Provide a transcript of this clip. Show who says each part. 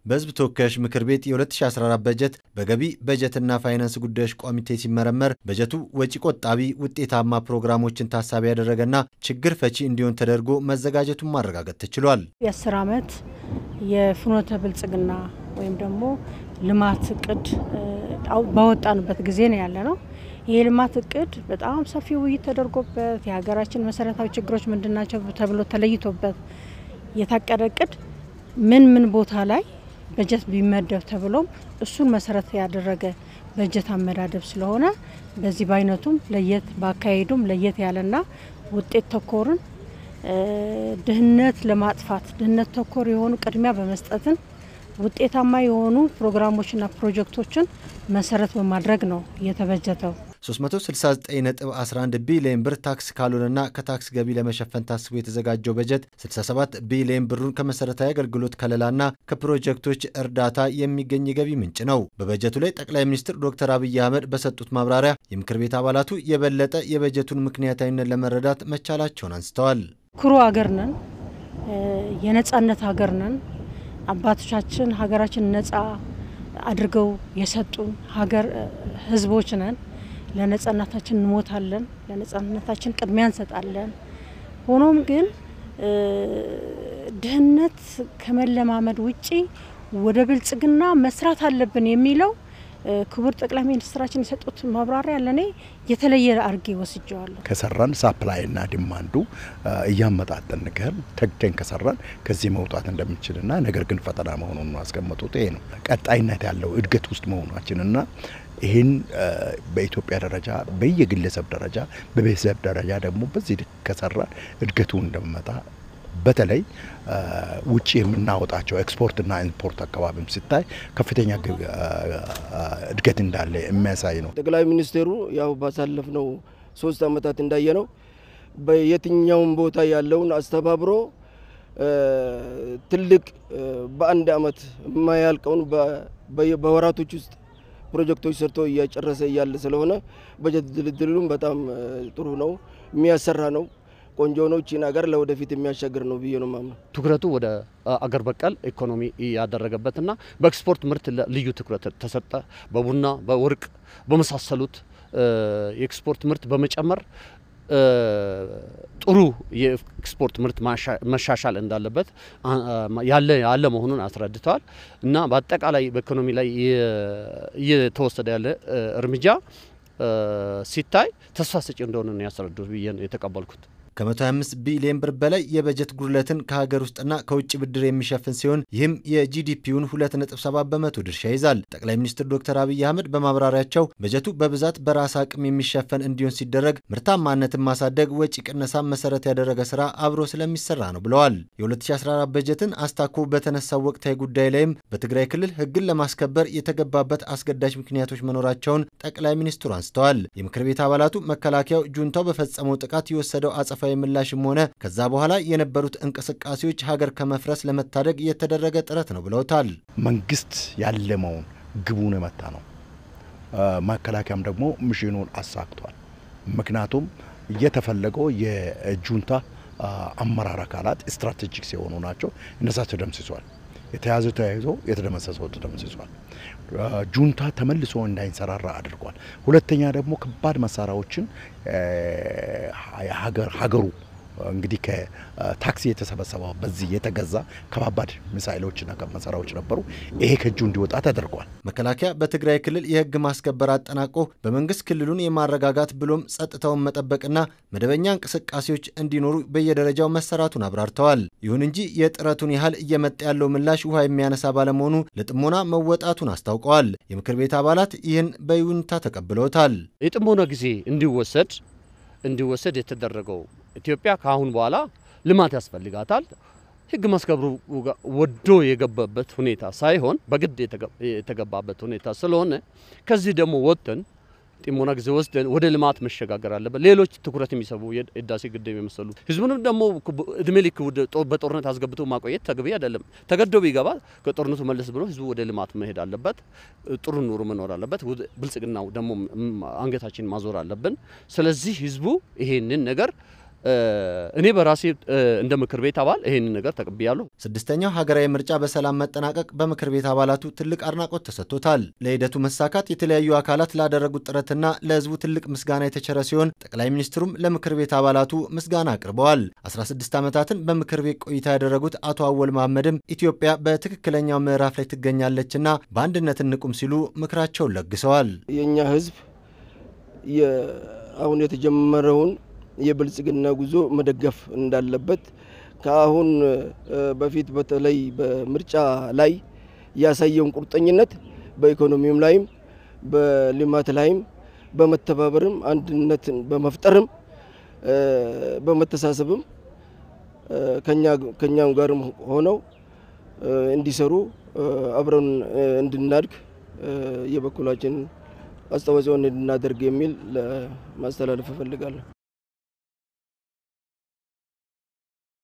Speaker 1: በሕዝብ ተወካዮች ምክር ቤት የ2014 በጀት በገቢ በጀትና ፋይናንስ ጉዳዮች ኮሚቴ ሲመረመር በጀቱ ወጪ ቆጣቢ፣ ውጤታማ ፕሮግራሞችን ታሳቢ ያደረገና ችግር ፈቺ እንዲሆን ተደርጎ መዘጋጀቱን ማረጋገጥ ተችሏል።
Speaker 2: የአስር ዓመት የፍኖተ ብልጽግና ወይም ደግሞ ልማት እቅድ ባወጣንበት ጊዜ ነው ያለ ነው። ይህ ልማት እቅድ በጣም ሰፊ ውይይት ተደርጎበት የሀገራችን መሰረታዊ ችግሮች ምንድናቸው ተብሎ ተለይቶበት የታቀደ እቅድ ምን ምን ቦታ ላይ በጀት ቢመደብ ተብሎም እሱን መሰረት ያደረገ በጀት አመዳደብ ስለሆነ በዚህ በአይነቱም ለየት በአካሄዱም ለየት ያለና ውጤት ተኮርን ድህነት ለማጥፋት ድህነት ተኮር የሆኑ ቅድሚያ በመስጠትን ውጤታማ የሆኑ ፕሮግራሞችና ፕሮጀክቶችን መሰረት በማድረግ ነው የተበጀተው።
Speaker 1: 369.11 ቢሊዮን ብር ታክስ ካልሆነና ከታክስ ገቢ ለመሸፈን ታስቦ የተዘጋጀው በጀት 67 ቢሊዮን ብሩን ከመሰረታዊ አገልግሎት ከለላና ከፕሮጀክቶች እርዳታ የሚገኝ የገቢ ምንጭ ነው። በበጀቱ ላይ ጠቅላይ ሚኒስትር ዶክተር አብይ አህመድ በሰጡት ማብራሪያ የምክር ቤት አባላቱ የበለጠ የበጀቱን ምክንያታዊነት ለመረዳት መቻላቸውን አንስተዋል።
Speaker 2: ኩሩ ሀገር ነን፣ የነጻነት ሀገር ነን። አባቶቻችን ሀገራችን ነጻ አድርገው የሰጡን ሀገር ህዝቦች ነን። ለነጻነታችን እንሞታለን፣ ለነጻነታችን ቅድሚያ እንሰጣለን። ሆኖም ግን ድህነት ከመለማመድ ውጪ ወደ ብልጽግና መስራት አለብን የሚለው ክቡር ጠቅላይ ሚኒስትራችን የሰጡት ማብራሪያ ለእኔ የተለየ አርጌ ወስጀዋለሁ።
Speaker 3: ከሰራን ሳፕላይና ዲማንዱ እያመጣጠን ከህል ተግተን ከሰራን ከዚህ መውጣት እንደምንችልና ነገር ግን ፈተና መሆኑን ነው ያስቀመጡት። ይሄ ነው ቀጣይነት ያለው እድገት ውስጥ መሆናችንና ይህን በኢትዮጵያ ደረጃ በየግለሰብ ደረጃ በቤተሰብ ደረጃ ደግሞ በዚህ ከሰራን እድገቱ እንደመጣ በተለይ ውጭ የምናወጣቸው ኤክስፖርትና ኢምፖርት አካባቢም ሲታይ ከፍተኛ እድገት እንዳለ የሚያሳይ ነው።
Speaker 4: ጠቅላይ ሚኒስቴሩ ያው ባሳለፍነው ሶስት ዓመታት እንዳየ ነው በየትኛውም ቦታ ያለውን አስተባብሮ ትልቅ በአንድ ዓመት የማያልቀውን በወራቶች ውስጥ ፕሮጀክቶች ሰርቶ እያጨረሰ እያለ ስለሆነ በጀት ድልድሉም በጣም ጥሩ ነው፣ የሚያሰራ ነው ቆንጆ ነው። ቺን ሀገር ለወደፊት የሚያሻግር ነው ብዬ ነው ማምነው።
Speaker 5: ትኩረቱ ወደ አገር በቀል ኢኮኖሚ ያደረገበትና በኤክስፖርት ምርት ልዩ ትኩረት ተሰጠ። በቡና በወርቅ በመሳሰሉት የኤክስፖርት ምርት በመጨመር ጥሩ የኤክስፖርት ምርት መሻሻል እንዳለበት ያለ ያለ መሆኑን አስረድተዋል እና በአጠቃላይ በኢኮኖሚ ላይ እየተወሰደ ያለ እርምጃ ሲታይ ተስፋ ሰጪ እንደሆነ ነው ያስረዱት ብዬ ነው የተቀበልኩት።
Speaker 1: ከ125 ቢሊዮን ብር በላይ የበጀት ጉድለትን ከሀገር ውስጥና ከውጭ ብድር የሚሸፍን ሲሆን ይህም የጂዲፒውን 2.7 በመቶ ድርሻ ይዛል። ጠቅላይ ሚኒስትር ዶክተር አብይ አህመድ በማብራሪያቸው በጀቱ በብዛት በራስ አቅም የሚሸፈን እንዲሆን ሲደረግ ምርታማነትን ማሳደግ፣ ወጪ ቅነሳን መሰረት ያደረገ ስራ አብሮ ስለሚሰራ ነው ብለዋል። የ2014 በጀትን አስታኮ በተነሳው ወቅታዊ ጉዳይ ላይም በትግራይ ክልል ሕግን ለማስከበር የተገባበት አስገዳጅ ምክንያቶች መኖራቸውን ጠቅላይ ሚኒስትሩ አንስተዋል። የምክር ቤት አባላቱ መከላከያው ጁንታው በፈጸመው ጥቃት የወሰደው አጸፋዊ ምላሽም ሆነ ከዛ በኋላ የነበሩት እንቅስቃሴዎች ሀገር ከመፍረስ ለመታደግ የተደረገ ጥረት ነው ብለውታል።
Speaker 3: መንግስት ያለመውን ግቡን የመታ ነው። መከላከያም ደግሞ ሚሽኑን አሳክቷል። ምክንያቱም የተፈለገው የጁንታ አመራር አካላት ስትራቴጂክ የሆኑ ናቸው። እነዛ ተደምስሷል። የተያዘ ተያይዞ የተደመሰሰው ተደምስሷል። ጁንታ ተመልሶ እንዳይንሰራራ አድርጓል። ሁለተኛ ደግሞ ከባድ መሳሪያዎችን ሀገሩ እንግዲህ ከታክሲ የተሰበሰበው በዚህ የተገዛ ከባባድ ሚሳይሎችና መሳሪያዎች ነበሩ። ይሄ ከእጁ እንዲወጣ ተደርጓል።
Speaker 1: መከላከያ በትግራይ ክልል የህግ ማስከበር አጠናቆ በመንግስት ክልሉን የማረጋጋት ብሎም ጸጥታውን መጠበቅና መደበኛ እንቅስቃሴዎች እንዲኖሩ በየደረጃው መሰራቱን አብራርተዋል። ይሁን እንጂ የጥረቱን ያህል እየመጣ ያለው ምላሽ ውሃ የሚያነሳ ባለመሆኑ ለጥሞና መወጣቱን አስታውቀዋል። የምክር ቤት አባላት ይህን በይሁንታ ተቀብለውታል።
Speaker 5: የጥሞና ጊዜ እንዲወሰድ እንዲወሰድ የተደረገው ኢትዮጵያ ከአሁን በኋላ ልማት ያስፈልጋታል። ህግ ማስከብሩ ወዶ የገባበት ሁኔታ ሳይሆን በግድ የተገባበት ሁኔታ ስለሆነ ከዚህ ደግሞ ወጥተን ጥሞና ጊዜ ወስደን ወደ ልማት መሸጋገር አለበት። ሌሎች ትኩረት የሚሰቡ የህዳሴ ግድብ የመሰሉ ህዝቡንም ደግሞ እድሜ ልክ በጦርነት አስገብቶ ማቆየት ተገቢ አይደለም። ተገዶ ቢገባ ከጦርነቱ መለስ ብሎ ህዝቡ ወደ ልማት መሄድ አለበት። ጥሩ ኑሮ መኖር አለበት። ብልጽግናው ደግሞ አንገታችን ማዞር አለብን። ስለዚህ ህዝቡ ይሄንን ነገር እኔ በራሴ እንደ ምክር ቤት አባል ይሄንን ነገር ተቀብያለሁ።
Speaker 1: ስድስተኛው ሀገራዊ ምርጫ በሰላም መጠናቀቅ በምክር ቤት አባላቱ ትልቅ አድናቆት ተሰጥቶታል። ለሂደቱ መሳካት የተለያዩ አካላት ላደረጉት ጥረትና ለሕዝቡ ትልቅ ምስጋና የተቸረ ሲሆን ጠቅላይ ሚኒስትሩም ለምክር ቤት አባላቱ ምስጋና አቅርበዋል። 16 ዓመታትን በምክር ቤት ቆይታ ያደረጉት አቶ አወል መሐመድም ኢትዮጵያ በትክክለኛው ምዕራፍ ላይ ትገኛለችና በአንድነት እንቁም ሲሉ ምክራቸውን ለግሰዋል።
Speaker 4: የእኛ ሕዝብ አሁን የተጀመረውን የብልጽግና ጉዞ መደገፍ እንዳለበት ከአሁን በፊት በተለይ በምርጫ ላይ ያሳየውን ቁርጠኝነት በኢኮኖሚውም ላይም በልማት ላይም በመተባበርም አንድነትን በመፍጠርም በመተሳሰብም ከኛም ጋርም ሆነው እንዲሰሩ አብረን እንድናድግ የበኩላችን አስተዋጽኦን እንድናደርግ የሚል ለማስተላለፍ እፈልጋለሁ።